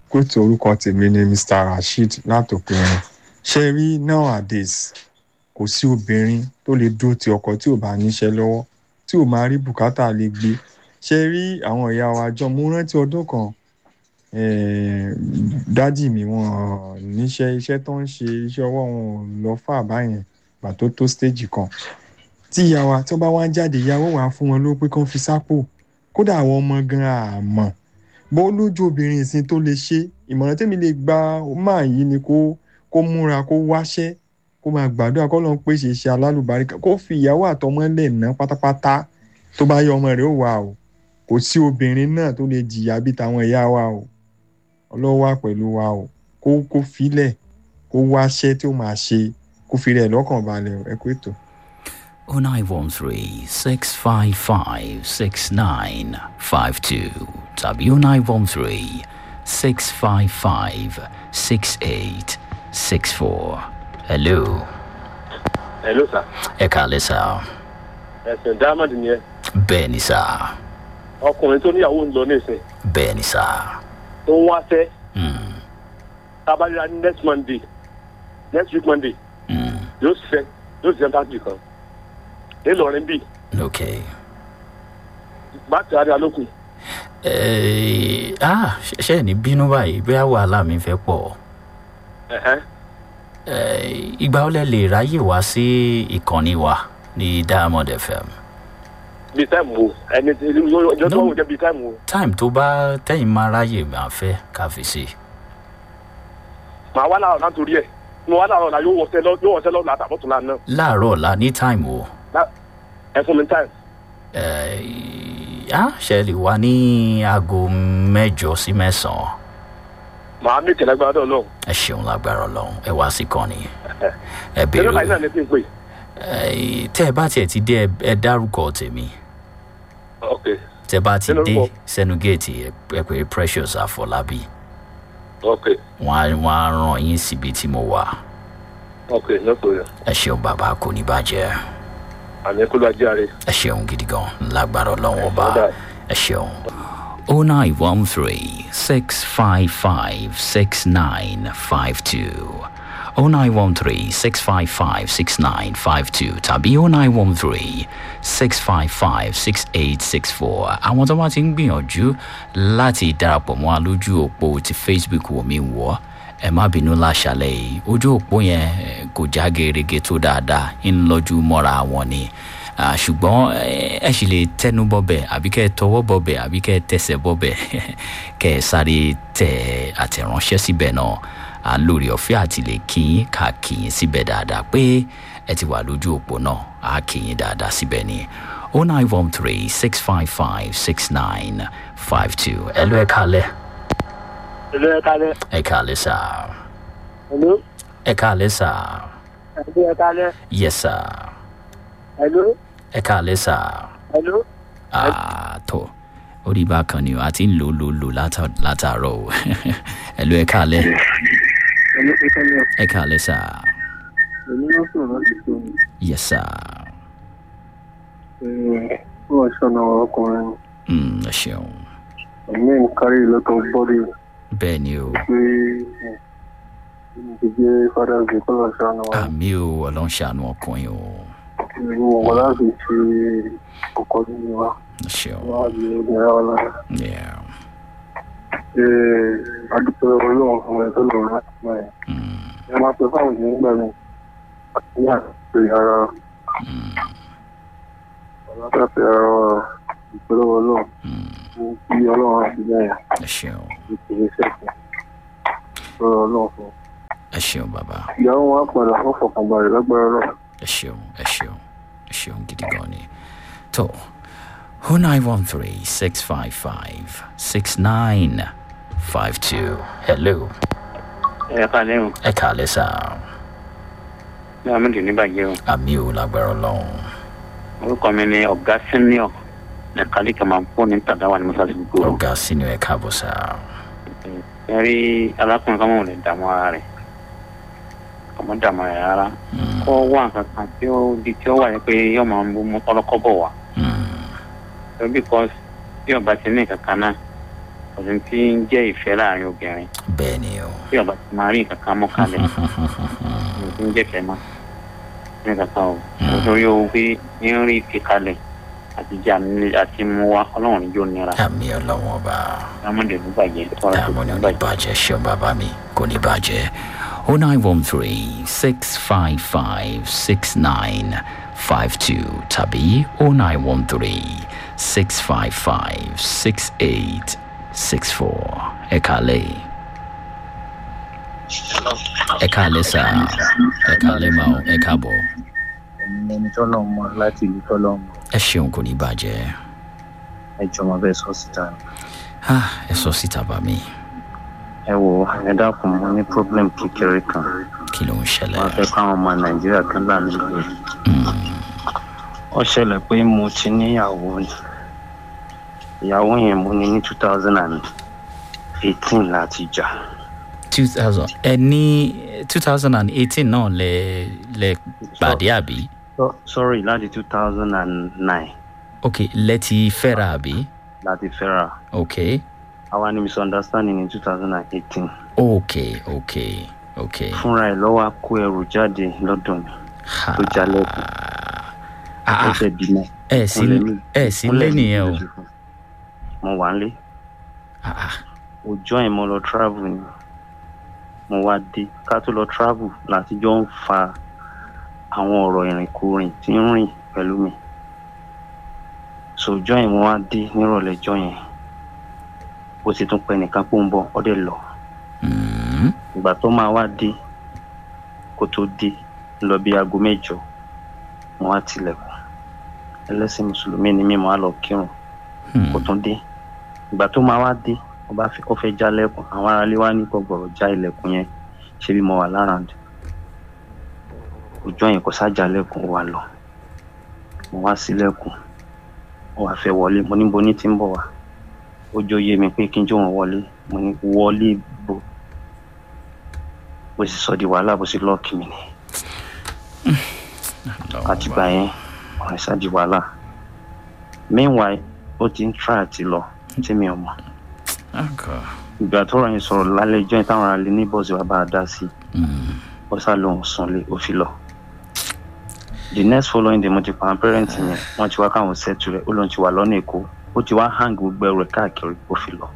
kóòtù orúkọ tèmi ni mr rasheed látòkèrè ṣe rí nowadays kò sí obìnrin tó lè dúró ti ọkọ tí ò bá níṣẹ́ lọ́wọ́ tí ò máa rí bùkátà lè gbé ṣe rí àwọn ìyá wa jọ mo rántí ọdún kan eh, dádì mi wọn níṣẹ́ iṣẹ́ tó ń ṣe iṣẹ́ ọwọ́ wọn ò lọ fà báyẹn gbà tó tó stage kan tí ìyá wa tó bá wá ń jáde ìyàwó wa fún wọn ló pé kán fi sápò kódà àwọn ọmọ gan àmọ́ bó lójú obìnrin ìsìn tó lè ṣe ìmọ̀ràn tèmi lè gba máa yìí ni kó kó múra kó wáṣẹ́ kó máa gbàdúrà kó lọ́n pèsè iṣẹ́ alálùbáríkà kó fi ìyàwó àtọmọ lẹ̀ ná pátápátá tó bá yọ ọmọ rẹ̀ ó wà o kò sí obìnrin náà tó lè jìyà bí tàwọn ìyá wa o ọlọ́wà pẹ̀lú wa o kó kó filẹ̀ kó wáṣẹ́ tí ó máa ṣe kó fi rẹ̀ lọ́kàn balẹ̀ ẹ kó ètò. 0913 655 6952 tàbí 0913 655 6864. Hello. hello sir Ẹ kàlẹ́ sá. ẹsẹ̀ diamond ni ẹ Bẹ́ẹ̀ ni sá. ọkùnrin tó níyàwó ń lọ nísìn Bẹ́ẹ̀ ni sá. tó ń wáṣẹ́ Mm, tábàlíra ní next monday next week monday mm, yóò ṣiṣẹ́ yóò ṣiṣẹ́ fásitì kan ńlọrin bíi okay. báàkì àárẹ̀ alókun Eh, ah, ṣe- ṣe ní bínú báyìí bóyá wàhálà mi fẹ́ pọ̀. ẹ̀hẹ́n Eh, Ìgbà ó lẹ lè ráyè wá sí ìkànnì wa ní Diamond FM. bíi táìmù wo ẹni tí ọjọ́ tó wọ́n jẹ́ bíi táìmù wo Time tó bá tẹ̀yìn máa ráyè máa fẹ́ ká fi sí. màá wá láàárọ̀ náà torí ẹ̀ mo wá láàárọ̀ náà yóò wọṣẹ́ lọ yóò wọṣẹ́ lọ látàbọ̀tún náà náà Láàárọ̀ ọ̀la ní time o. ẹ fún mi táìmù Eh, ah, ṣe lè wá ní aago mẹ́jọ sí mẹ́sàn-án. màá mí ìtẹ̀lẹ́ gbàdọ̀ náà Ẹ ṣeun lágbára Ọlọ́run ẹ wá sí kànnì. Ẹ ẹ̀rọ báyìí náà béèrè ní kí n pè Eh, tẹ́ ẹ bá tiẹ̀ ti dé ẹ- ẹ dárúkọ tèmi. ok Tẹ́ bá ti Kí dé lorúkọ? sẹ́nu géètì ẹ ẹ pé Precious Àfọlábí. ok Wọ́n á wọ́n á ràn yín síbi tí mo wà. ok no problem Ẹ ṣeun bàbá kò ní bàjẹ́. àmì kúlọ̀ ajé àárẹ̀ ẹ ṣeun gidi gan lágbára ọlọ́run ọba Ọ̀dà. ẹ ṣeun. o nine one three six five five six nine five two o nine one three six five five six nine five two tàbí o nine one three six five five six eight six four àwọn tó bá ti ń gbìyànjú láti darapọ̀ mọ́ wa lójú òpó ti facebook wò mí wọ́ ẹ má bínú láṣálẹ̀ yìí ojú òpó yẹn eh, kò já gerege tó dáadáa ń lọ́jú mọ́ra wọn ni Ah, ṣùgbọ́n eh, ẹ sì lè tẹnu bọ́bẹ̀ àbí kẹ́ ẹ tọwọ́ bọ́bẹ̀ àbí kẹ́ ẹ tẹsẹ̀ bọ́bẹ̀ kẹ́ ẹ sáré tẹ àtẹ̀ránṣẹ́ síbẹ̀ náà à ń lórí ọ̀fẹ́ àti lè kíyín ká kíyín síbẹ̀ dáadáa pé ẹ ti wà lójú òpó náà á kíyín dáadáa síbẹ̀ ni o nine one three six five five six nine five two ẹ lọ ẹ kálẹ̀ ẹ̀lú ẹ̀ kálẹ̀ ẹ kálẹ̀ sáà ẹ̀lú ẹ káalẹ́ sà ẹ̀lú ẹ̀ kálẹ̀ yes sà ẹ̀lú ẹ káalẹ́ sà ẹ̀lú àtọ orí bákan ni o àti ń lò lò lò látà- látàárọ̀ o ẹ̀lú ẹ káalẹ́ ẹ̀lú ìkànnì ẹ káalẹ́ sà èmi náà sọ̀rọ̀ láti tó mi. yes sà wọ́n ṣọ̀nà ọkùnrin Mm, ẹ ṣeun ẹ̀mí ń kárí lọ́tọ̀ bọ́dì bẹ́ẹ̀ ni o pé ìdíje father's day kọ́lọ̀ ṣọ̀nà wa àmì o ọlọ́run ṣàánú ọkùnrin o ìlú wọn láti ṣe ọkọ̀ nínú wa ẹ ṣeun wọ́n á di obìnrin wa lára. yeah. ṣe adúpẹ́ ọlọ́run fún ẹ tó lọ́rùn láti mọ̀ ẹ́. mm, ẹ máa pẹ́ fáwọn ènìyàn nígbà mi àti ní àpè ara mm, ọ̀làtàfẹ́ ara ìpínlẹ̀ ọlọ́run mm, fún kí ọlọ́run àti bẹ́ẹ̀ ẹ ṣeun ìpínlẹ̀ sẹ́kùn lọ́rọ̀ ọlọ́run fún. ẹ ṣeun bàbá ìyàwó wọn á padà fún fọkànbalẹ̀ lágbára ọlọ́run. ẹ ṣeun ẹ ṣeun ẹ ṣeun gidi gan ni tó o nine one three six five five six nine five two hello ẹ kalẹ o ẹ kàálẹ́ sà ní àmì ní bàjẹ́ o àmì ò lágbára ọlọ́run orúkọ mi ni ọ̀gá senior ní kálí kàmá fún ní tàdáwà ní mọ́sáàsì gbogbo ọ̀gá sínú ẹ̀ káàbọ̀ sà ẹ rí arákùnrin kan mọ̀ lè dààmú ara rẹ̀ ọmọ dààmú ara rẹ̀ rárá Mm, kọ́ wá nǹkan kan tí ó di tí ó wà ní pé yóò máa ń mú ọlọ́kọ́ bọ̀ wá mm, so because tí ọba ti ní nǹkan kan náà kò sí tí ń jẹ́ ìfẹ́ láàrin obìnrin bẹ́ẹ̀ ni o tí ọba ti máa rí nǹkan kan mọ́ kalẹ̀ kò sí tí ń jẹ́ ìfẹ́ mọ́ ní kankan o nítorí owó pé ní rí ìfẹ́ kalẹ̀ àti jà ní àti mú wa ọlọ́run níjó nira àmì ọlọ́wọ́n ọba lámọ̀dé ló bàjẹ́ tọ́ra tó àmọ́ ní ti ò ní bàjẹ́. bàjẹ́ ṣeun bàbá mi kò ní bàjẹ́ o nine one three six five five six nine five two tàbí o nine one three six five five six eight six four ẹ kàlẹ́ ẹ kàlẹ́ sà ẹ kàlẹ́ mà ó ẹ káàbọ̀ ẹ̀yin ẹni tọ́lọ́ mọ láti ìlú tọ́lọ́ mọ ẹ ṣeun kò ní bàjẹ́ ẹ jọmọ bẹ́ẹ̀ sọ síta ni. Ah, ẹ sọ síta bá mi ẹ wo ẹ dákun mo ní problem kékeré kan kí ló ń ṣẹlẹ̀ wọn fẹ́ káwọn ọmọ nàìjíríà kan là mí lóye. ó ṣẹlẹ̀ pé mo ti níyàwó ni ìyàwó yẹn mo ní ní two thousand and eighteen láti jà two thousand ẹ ní two thousand and eighteen náà lẹ lẹ pàdé àbí So- sorry láti two thousand and nine ok lẹ ti fẹ́ra àbí láti fẹ́ra ok àwa ní misunderstanding ní two thousand and eighteen ok ok ok fúnra ẹ̀ lọ́wọ́ kó ẹrù jáde lọ́dọ̀ mi ha tó jalẹ́kùn ah ó ah ṣe dìmọ̀. ẹ sí ẹ sí lé nìyẹn o mo wà nílé ah ah ọjọ́ yẹn mo lọ travel ni mo wá dé ká tó lọ travel láti jọ ń fa àwọn ọ̀rọ̀ ìrìnkúrìn tí ń rìn pẹ̀lú mi so ọjọ́ yẹn mo wá dé nírọ̀lẹ́ ọjọ́ yẹn ó sì tún pẹ́ nìkan pé ó ń bọ̀ ọ́ dẹ̀ lọ Mm, ìgbà tó máa wá dé kó tó dé lọ bí aago mẹ́jọ mo wá tilẹ̀kùn ẹlẹ́sìn mùsùlùmí ni mí mo wá lọ kírun hmm, kò tún dé ìgbà tó máa wá dé ó bá fi ó fẹ́ já lẹ́kùn àwọn aráalé wá ní kò gbọ̀rọ̀ já ilẹ̀kùn yẹn ṣé bí mo wà láràndì òjò yẹn kò sájà lẹ́kùn ó wá lọ mo wá sílẹ̀kùn ó wá fẹ́ wọlé mo níbo ní ti ń bọ̀ wá ó jó yé mi pé kí n jó wọn wọlé mo ní wọlé bò bó sì sọ di wàhálà bó sì lọ́ọ̀kì mi ni àtìgbà yẹn ọ̀rẹ́ sá di wàhálà meanwhile ó ti ń try àti lọ tí mi ò mọ̀ okay. ìgbà tó rọyìn sọ̀rọ̀ lálẹ́ ìjọ́ ìtàwọn ará lé ní bọ́ọ̀sì wa bá a dá sí Mm, ó sá lóhùn sunlé ó fi lọ. the next following day mo ti pa àwọn parents yẹn wọ́n ti wá káwọn settle rẹ̀ ó lóun ti wà lọ́nà èkó ó ti wá hang gbogbo ẹrù ẹ̀ káàkiri ó fi lọ.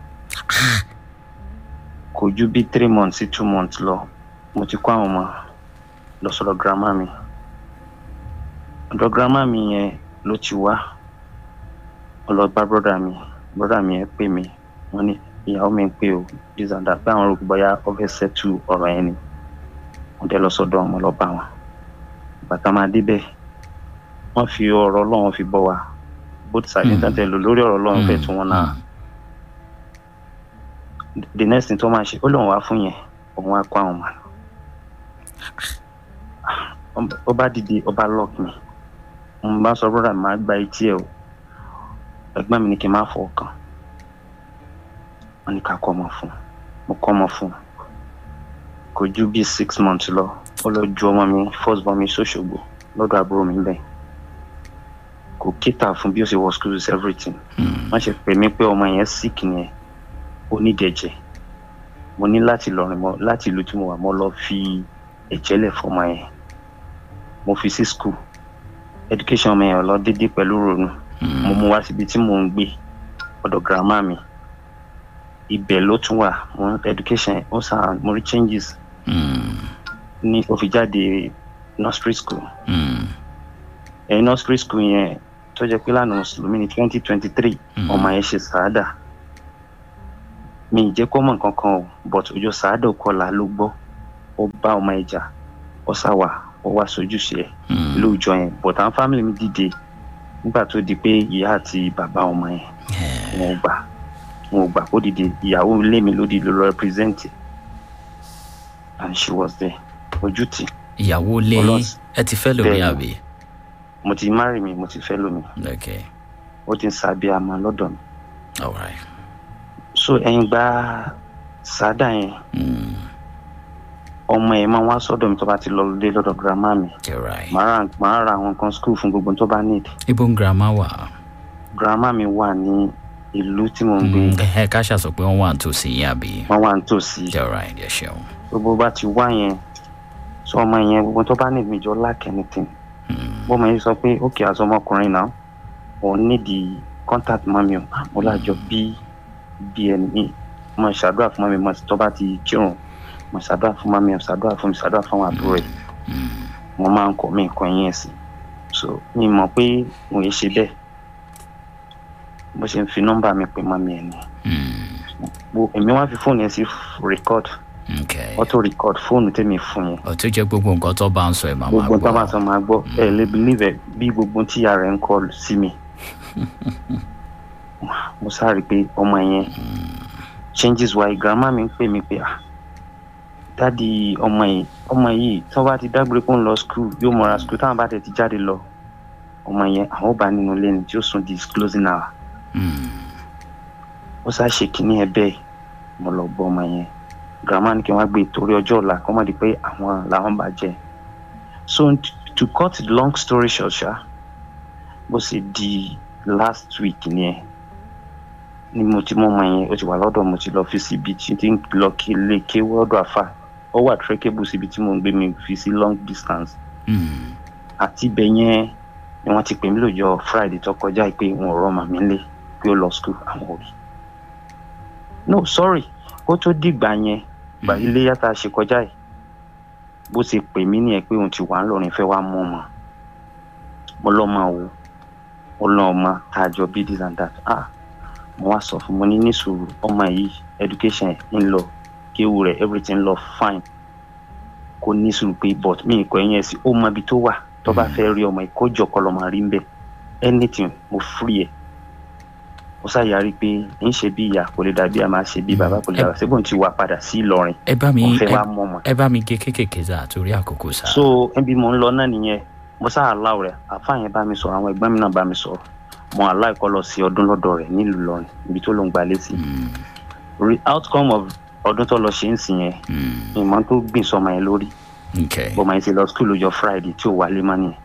kò ju bí three months sí two months lọ mo ti kó àwọn ọmọ lọ sọ́dọ̀ grandma mi. ọ̀dọ̀ grandma mi yẹn ló ti wá ó lọ bá brother mi brother mi yẹn pè mí wọ́n ní ìyàwó mi ń pè ó this and that báwọn rò bóyá ó fẹ́ settle ọ̀rọ̀ yẹn ni wọ́n dẹ́ lọ sọ́dọ̀ ọmọ lọ bá wọn bàtà máa débẹ̀ wọ́n fi ọ̀rọ̀ ọlọ́run fi bọ́ wa both sides Mm. nígbà tẹ̀ lò lórí ọ̀rọ̀ ọlọ́run fẹ́ tún wọn náà the next thing tó máa ṣe ó lóun wá fún yẹn òun á kó àwọn ọmọ lọ ó bá dìde ó bá lock mi mo bá sọ brother mi máa gba etí ẹ o ẹ̀gbọ́n mi ní kí n má fọ ọkàn wọ́n ní ká kọ́ ọmọ fún un mo kọ́ ọmọ fún un kò ju bíi six months lọ ó lọ ju ọmọ mi first born mi sọ́ṣogbo lọ́dọ̀ àbúrò mi bẹ́ẹ̀ kò kíta fún bí ó ṣe wọ school is everything mm, wọ́n ṣe pè mí pé ọmọ yẹn sick ni ẹ̀ ó ní ìdẹ̀jẹ̀ mo ní láti lọ rìn mọ́ láti ìlú tí mo wà mo lọ fi ẹ̀jẹ̀ lẹ̀ fọmọ yẹn mo fi sí school education ọmọ yẹn ò lọ déédéé pẹ̀lú ronú mm, mo mú wá síbi tí mò ń gbé ọ̀dọ̀ grandma mi ibẹ̀ ló tún wà mo education ó sàn mo rí changes mm, ní ó fi jáde nursery school mm, ẹ̀yin nursery school yẹn tó jẹ́ pé lánàá mùsùlùmí ní twenty twenty three Mm. ọmọ yẹn ṣe sàádà mi ì jẹ́ kó mọ̀ nǹkan kan o but ojú sàádà kọlà ló gbọ́ ó bá ọmọ ẹ̀ jà ó sàwà ó wá sojúṣe ẹ̀ mm. lóòjọ́ yẹn but àwọn family mi dìde nígbà tó di pé ìyá àti bàbá ọmọ yẹn Yeah. wọn ò gbà wọn ò gbà kó dìde ìyàwó ilé mi ló dìde lọ represent ẹ̀. and she was there ojú tì ìyàwó lé Ọlọ́s- ẹ ti fẹ́ lómi Bẹ́ẹ̀ni. àbí mo ti marry mi mo ti fẹ́ lómi okay ó ti ń sábẹ́ àmọ́ lọ́dọ̀ mi all right so ẹ̀yin gba sàádà yẹn mm, ọmọ ẹ̀ máa wá sọ́dọ̀ mi tó bá ti lọ dé lọ́dọ̀ grandma mi you're right màá ra màá ra àwọn nǹkan school fún gbogbo tó bá need ibo ń girama wà grandma mi wà ní ìlú tí mo ń gbé Mm, ẹ ká ṣàṣọ pé wọ́n wà nítòsí yín àbí. wọ́n wà nítòsí all right ẹ ṣeun. gbogbo bá ti wá yẹn sọ ọmọ yẹn gbogbo tó bá ní ìgbìjọ lack anything Mm, bọ́mọ yẹn sọ pé ókè àṣọ ọmọkùnrin náà òun nídìí contact mami o mo lájọ bí bí ẹni mo ṣàdúrà fún mami mo tó bá ti kírun mo ṣàdúrà fún mami mo ṣàdúrà fún mi ṣàdúrà fún àwọn àbúrò ẹ̀ mm, mo máa ń kọ mí nǹkan yẹn sí so mi mọ̀ pé mo yẹ ṣe bẹ́ẹ̀ bó ṣe ń fi nọ́mbà mi pè mami ẹ̀ ni mm, Bo- èmi wá fi fóònù yẹn sí record okay. auto record fóònù tèmi fún yẹn ó tó jẹ́ gbogbo nǹkan tó bá ń sọ ẹ̀ máa máa gbogbo tó bá gbọ́. sọ máa gbọ́ ẹ lè believe ẹ bí gbogbo tí ìyá rẹ̀ ń kọ sí mi mo sáré pé ọmọ yẹn changes why grandma mi ń pè mí pé ah dádì ọmọ yìí ọmọ yìí tí wọ́n bá ti dágbére kó ń lọ school yóò mọra school táwọn bá tẹ̀ ti jáde lọ ọmọ yẹn àwọn ò bá nínú ilé ni tí ó sùn di closing hour Mm, ó sá ṣe kínní ẹ bẹ́ẹ̀ mo lọ gbọ́ ọmọ yẹn grandma ní kí wọ́n gbé torí ọjọ́ ọ̀la kọ́ mọ̀ di pé àwọn làwọn bá jẹ́ so t- to cut the long story short ṣá bó ṣe di last week ni ẹ ni mo ti mọ ọmọ yẹn ó ti wà lọ́dọ̀ mo ti lọ fi síbi tí tí ń lọ kí lè ké wọ́dọ̀ àfà ó wà trackable síbi tí mo ń gbé mi fi sí long distance mm, àti ibẹ̀ yẹn ni wọ́n ti pè mí lọ́jọ́ friday tó kọjá yìí pé wọn ò rọ́ màmí lé pé ó lọ school àwọn òbí no sorry kó tó dìgbà yẹn gbà ilé yàtà ṣe kọjá yìí bó ṣe pè mí nìyẹn pé òun ti wà ń lọrin fẹ́ wá mú ọmọ mo lọ́mọ wo ó lọ́ ọmọ àjọ bí this and that ah mo wá sọ fún mo ní ní sùúrù ọmọ yìí education ẹ̀ ń lọ kéwù rẹ̀ everything lọ fine kó ní sùúrù pé but mi ìkọ ẹ̀yìn ẹ̀ sí ó mọ ibi tó wà tó bá fẹ́ rí ọmọ ìkójọ kọ́ lọ́mọ rí ń bẹ̀ anything mo free ẹ̀ ó ṣàyàrí pé ń ṣe bí ìyá kò lè dàbí àmà ṣe bí bàbá kò lè dàbí ṣébùn ti wà padà sí Ìlọrin ẹ bá mi wọ́n fẹ́ ẹ- wá mú ọmọ ẹ bá mi gé kékèké sá torí àkókò sá. so ẹbí mo ń lọ náà nìyẹn mo sáà láwọ rẹ àfáà yẹn bá mi sọ̀rọ̀ àwọn ẹ̀gbọ́n mi náà bá mi sọ̀rọ̀ mo aláìkọ lọ sí ọdún lọ́dọ̀ rẹ̀ nílùú Ìlọrin ibi tó ló ń gbalé sí Mm, Re- outcome of ọdún tó lọ ṣe ń sìn yẹn mm, ìmọ̀ tó gbìn sọmọ yẹn lórí okay. bọ́mọ yẹn ti lọ skul lọ́jọ́ Friday tí ò wálé mọ́ nìyẹn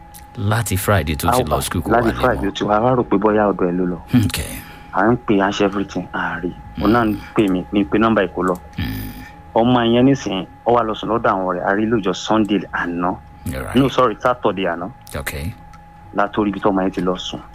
láti friday tó ti lọ skul kó wà láti lé Friday mọ́. tí wàá rò pé bóyá ọ̀dọ̀ ẹ̀ ló lọ okay. à ń pè à ń ṣe everything ààrẹ òun náà ń pè mí mi pé nọ́mbà ìkó lọ Mm, ọmọ yẹn nísìnyí ó wà lọ sùn lọ́dọ̀ àwọn rẹ̀ àrí lọ́jọ́ Sunday àná all right. no sorry Saturday àná okay. látòrí ibi tí ọmọ yẹn ti lọ sùn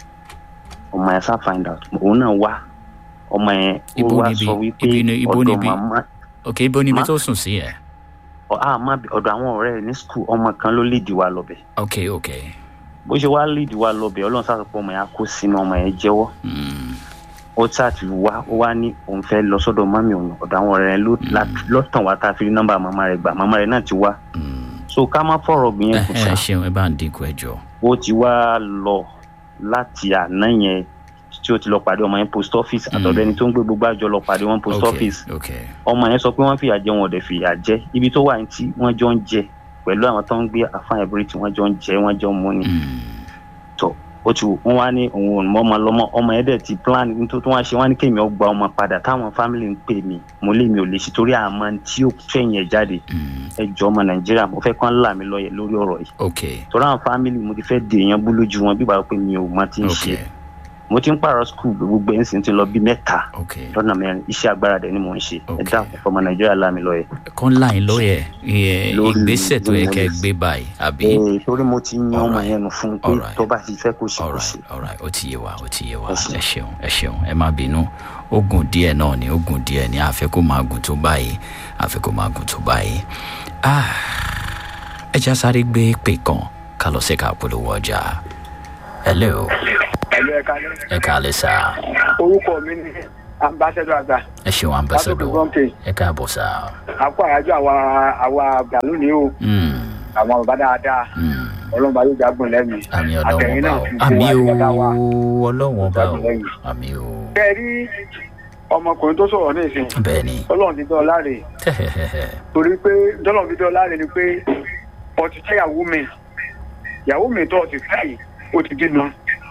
ọmọ yẹn sá find out òun náà wá ọmọ yẹn ó Ibo wá níbi? sọ wípé Ibi ni- ibo ọ̀dọ̀ níbi? màmá okay ibo níbi Ma- tó sùn sí ẹ. ọ á má bi- ọ̀dọ̀ àwọn ọ̀rẹ́ rẹ̀ ní skul ọmọ kan ló léèdì wa lọ́bẹ̀ okay okay. bó ṣe wá léèdì wa lọ́bẹ̀ ọlọ́run sá sọ pé ọmọ yẹn á kó sínú ọmọ yẹn jẹ́wọ́ Mm, ó sá ti wá ó wá ní òun fẹ́ lọ sọ́dọ̀ mami òun ọ̀dọ̀ àwọn ọ̀rẹ́ rẹ̀ ló la- lọ́tàn wá tá a fi rí nọ́mbà màmá rẹ̀ gbà màmá rẹ̀ náà ti wá mm. so ká má fọ̀rọ̀ gbìyànjú ẹ kù ẹ sá ṣeun ẹ bá ń dínkù ẹ jọ. ó ti wá lọ láti àná yẹn tí ó ti lọ pàdé ọmọ yẹn post office àtọ̀dọ̀ ẹni tó ń gbé gbogbo àjọ lọ pàdé wọn post okay office okay. ọmọ yẹn sọ pé wọ́n fìyà jẹ wọn ò dẹ̀ fìyà jẹ ibi tó wà ní tí wọ́n jọ ń jẹ pẹ̀lú àwọn tó ń gbé àfáàn ẹ̀bùrì tí wọ́n jọ ń jẹ wọ́n jọ ń mú ni Mm, tọ̀ ó ti wọ́n wá ní òun ò mọ ọmọ lọ́mọ ọmọ yẹn dẹ̀ ti plan ní tó tó wá ṣe wọ́n ní kémi ó gba ọmọ padà táwọn family ń pè mí mo lé mi ò lè ṣe torí àmọ́ tí ó fẹ̀yìn ẹ̀ jáde mm, ẹ jọ ọmọ nàìjíríà mo fẹ́ kán là mí lọ́yẹ̀ lórí ọ̀rọ̀ yìí okay torí àwọn family mo ti fẹ́ dè èèyàn bú lójú wọn bí bàbá pé mi ò mọ tí ń ṣe okay mo ti ń pààrọ̀ skul gbogbo ẹ̀ ń sìn ti lọ bí mẹ́ta okay. lọ́nà mẹ́rin iṣẹ́ agbára dẹ̀ ni mò ń ṣe ẹ Okay. dákun fọmọ nàìjíríà là mí lọ́yẹ̀. kán láyìn lóye ẹ, Lórí ìgbésẹ̀ tó yẹ kẹ́ ẹ ìgbìmọ̀ gbé báyìí àbí. ee torí mo ti yan ọmọ Alright. yẹn nù fún un pé Alright. tó bá ti fẹ́ kó ṣe kó alright ṣe. alright ó ti yé wa ó ti yé wa Ẹ ṣeun. ẹ ṣeun ẹ ṣeun ẹ má bínú ogun díẹ̀ náà ni ogun díẹ̀ ni àfẹ́ kó máa gùn tó báyìí àfẹ́ kó máa gùn tó báyìí ah ẹ já sáré gbé pè kan ká lọ sí ká polówó ọjà hello ẹ̀lú ẹ̀ka ní. ẹ káalẹ́ sá orúkọ mi ni ambassador àgbà ẹ ṣeun ambassador Látòkè Gọ́ǹkè. ẹ káàbọ̀ sá àpò àyájọ́ àwa àwa àgbà lónìí o Mm, àwọn bàbá dáadáa mm. ọlọ́run bá yóò jágùn lẹ́mìí àmì ọlọ́wọ́n àtẹ̀yìn bá náà o fi àmì gbé wa nígbà wa. o ọlọ́wọ́n bá o Lẹ́yìn. àmì o kẹ́ ẹ rí ọmọkùnrin tó sọ̀rọ̀ ní ìsìn bẹ́ẹ̀ ni ọlọ́run ti dán ọ láre torí pé dọ́lọ́run fi dán ọ láre ni pé ọtí fẹ́ ìyàwó mi ìyàwó mi tó ọtí fẹ́ yìí ó ti dínà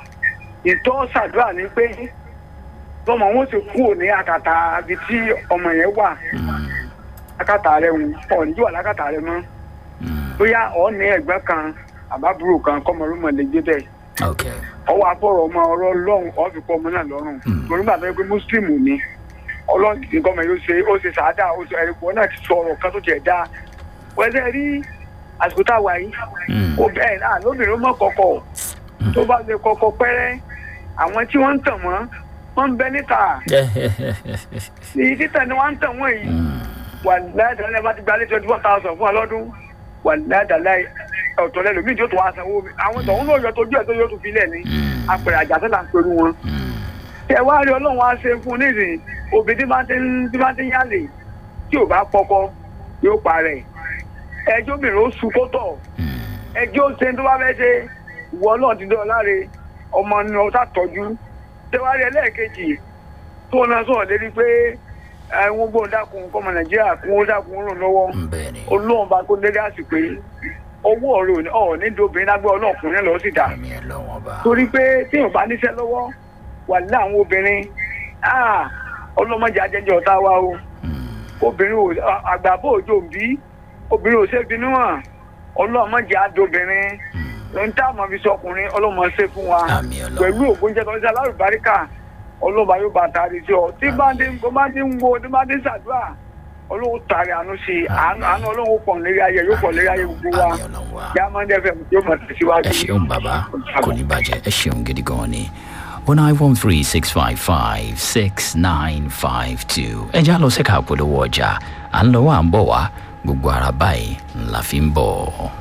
ìtọ́ ṣàdúrà ni pé tọmọ wọn ti kú ní àkàtà ibi tí ọmọ yẹn wà Mm, àkàtà rẹ ń ọ̀ níjọ́ wà lákàtà rẹ mọ́ mm. bóyá ọ̀ ní ẹ̀gbẹ́ kan àbábúrò kan kọ́mọlúmọ̀ lè gbé bẹ́ẹ̀ ok ọwọ́ afọ̀rọ̀ ọmọ ọ̀rọ̀ ọlọ́run ọ̀fi kọ́ ọmọ náà lọ́rùn torí gbàgbọ́ pé mùsùlùmù ni ọlọ́run nǹkan mọ̀ yóò ṣe ó ṣe sàádà ó ṣe ẹ̀rìkọ́ náà ti sọ ọ̀rọ̀ kan tó jẹ̀ dá wẹ́sẹ̀ rí àsìkò tá a wà yìí Mm. ó bẹ́ẹ̀ náà lóbìnrin mọ̀ kọ̀kọ̀ tó bá lè kọ̀kọ̀ pẹ́rẹ́ àwọn tí wọ́n ń tàn wọ́n wọ́n ń bẹ níta èyí títà ni wọ́n ń tàn wọ́n yìí wà láìdáláì bá ti gbalẹ̀ twenty four thousand fún ọlọ́dún wà láìdáláì ọ̀tọ̀ lẹ́nu mí tí ó tún wá sanwó mi àwọn tọ̀hún náà yọ tójú ẹ̀ tó yóò tún filẹ̀ ní apẹ̀rẹ̀ àjàsẹ́ là ń pẹ̀lú wọn. tẹ wá rí ọlọ́run wá ṣe fún nísìnyí òbí tí máa ti ń tí máa ti ń yálè tí ò bá pọkọ yóò parẹ́ ẹjọ́ mìíràn ó su kó tọ̀ ẹjọ́ ṣe tó bá fẹ́ ṣe ìwọ náà ti dán láre ọmọ ni ọ̀tá tọ́jú tẹ wá rí ẹlẹ́ẹ̀kejì tó náà sọ̀rọ̀ lérí pé àwọn gbọ́n dákun kọ́mọ nàìjíríà kún ó dákun ràn lọ́wọ́ bẹ́ẹ̀ ni olóhùn bá kó lérí àsìkò yìí owó ọ̀rẹ́ ọ̀ ní dobìnrin lágbẹ́ ọlọ́ọ̀kùnrin lọ sí dà àmì ẹ̀ lọ́wọ́ bá torí pé téèyàn bá níṣẹ́ lọ́wọ́ wà ní àwọn obìnrin ah, ọlọ́mọdé ajẹ́jẹ́ ọ̀tá wa o obìnrin ò àgbàbọ̀ òjò bí obìnrin ò ṣe bínú hàn ọlọ́mọdé adobìnrin lóun tá a mọ̀ fi sọkùnrin ọlọ́mọ ṣe fún wa àmì ẹ̀ pẹ̀lú lọ́wọ́ ògbóúnjẹ tó ń ṣe alárùbáríkà ọlọ́ba yóò bá taari sí ọ tí bá dé bó bá dé ń wo tí bá dé ṣàdúrà ọlọ́wọ́ taari àánú sí i àánú àánú ọlọ́wọ́ pọ̀ lérí ayé yóò pọ̀ lérí ayé gbogbo wa àmì ẹ̀ lọ́wọ́ yàmọ́ndé fm yóò mọ̀ tẹ̀síwájú. ẹ ṣeun bàbá kò ní bàjẹ́ ẹ ṣeun gidi gan ni o nine one three six five five six nine five two ẹ já lọ sẹ́ka àpolówó ọjà à ń lọ wà ń bọ̀ wá gbogbo ara báyìí ńlá fi ń bọ̀.